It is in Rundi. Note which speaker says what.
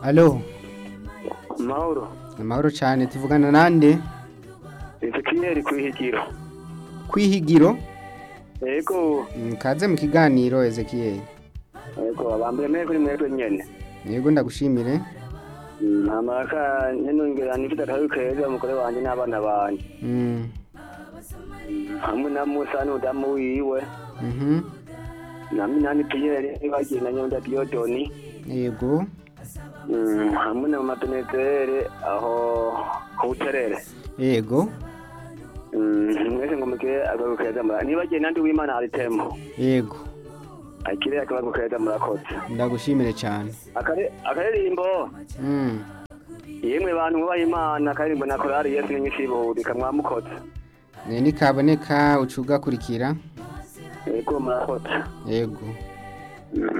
Speaker 1: alo
Speaker 2: mahoro
Speaker 1: amahoro cyane tuvugana nande
Speaker 2: ezekiel kwihigiro
Speaker 1: kwihigiro
Speaker 2: yego
Speaker 1: Mm, kaze mu kiganiro Ezekiel
Speaker 2: yego abambere mwe kuri mwebwe nyene
Speaker 1: yego ndagushimire
Speaker 2: ntamaka nyenongera nifite akabi keza umugore wanje n'abana banje
Speaker 1: Mm,
Speaker 2: hamwe na musa n'udamu wiwe
Speaker 1: mhm
Speaker 2: na minani piyeri bagiye na nyonda diodoni
Speaker 1: yego
Speaker 2: Mm, hamwe na mapenezere aho ku buterere
Speaker 1: yego
Speaker 2: Mm, mwese ngo mugire akabi keza mura nibagiye nandi w'imana aritemo
Speaker 1: yego
Speaker 2: akire akabi keza murakoze
Speaker 1: ndagushimire cyane
Speaker 2: Akare- akaririmbo
Speaker 1: Mm,
Speaker 2: yemwe bantu mwubaha imana akaririmbo na korari yesu n'inyishibudika mwamukoze
Speaker 1: ne nikaboneka uca ugakurikira
Speaker 2: yego murakoze
Speaker 1: yego